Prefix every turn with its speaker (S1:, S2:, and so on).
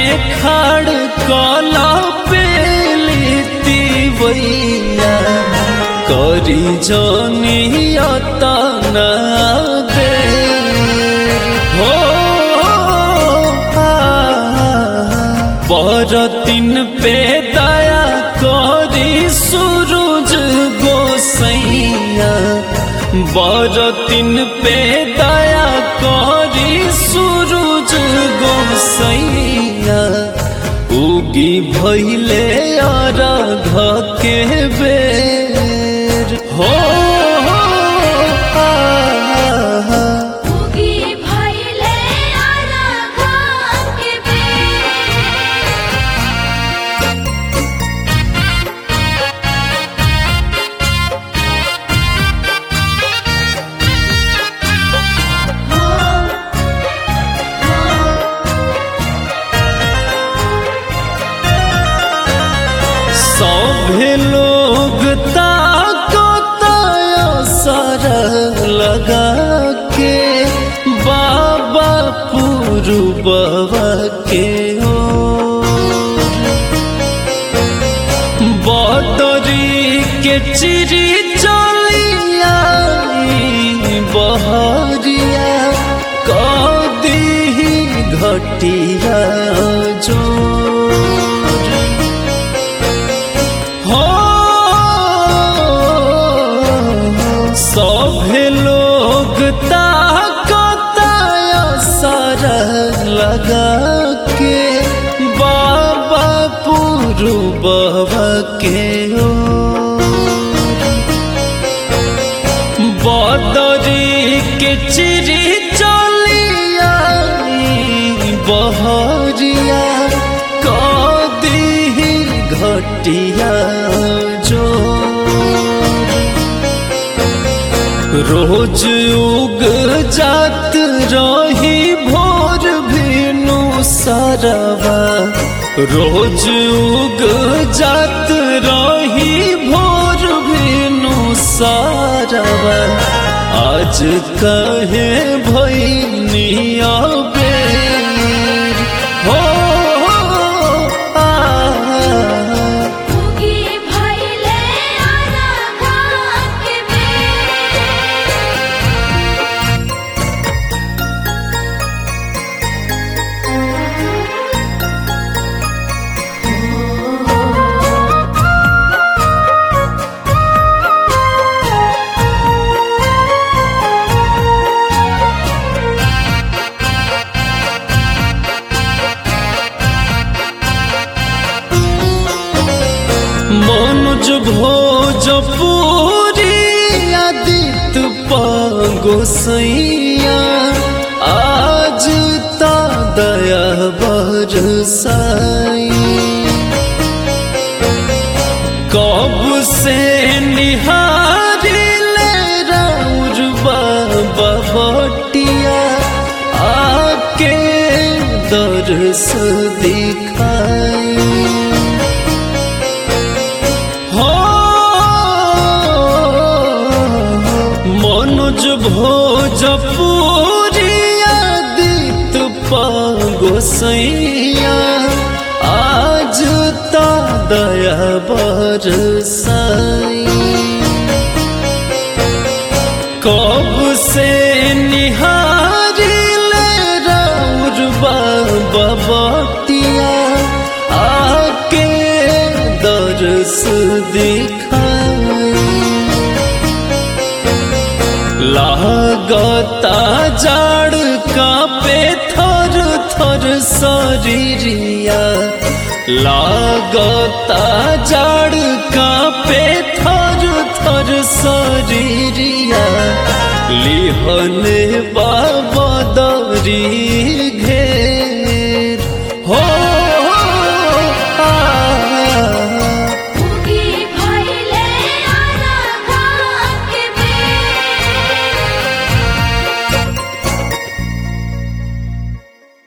S1: में खड़ कला पेलीती वैया करी जनियता न दे हो बरतिन पे दया करी सूरज गोसैया बरतिन पे दया करी सूरज गोसैया उगी भैले अरघ के बेर हो
S2: उगी भइले अलघा के बेर
S1: सभे लोग ताको सर लगा के बाबा पुरुबवा के हो बदरी के चिरी चलिया बहरिया कदी घटिया जो हो सभे लोग ताकताया सर लगा के बाबा पुरुबव के हो बदरी के चिरी चलिया बहरिया कदी घटिया जो रोज उग जात रही भोर भेनु सरवा रोज उग जात रही भोर भेनु सरवा आज कहे भैनिया बेर हो आ
S2: उगी भइले अलघा के बेर
S1: মনোজ ভোজপুরি আদিত গোসैया आज ता दया बरसाई कब से निहारी ले राउर बाबा भटिया आके दरस दिखाई हो মনোজ ভোজপুরি আদিত গোসैया आज ता दया बरसाई कब से निहारी ले राउर बाबा बटिया आके दरस दिखाई लागता जाड़ कापे थर थर शरीरिया लागता जाड़ कापे थर थर शरीरिया लिहने बाबा दरी घे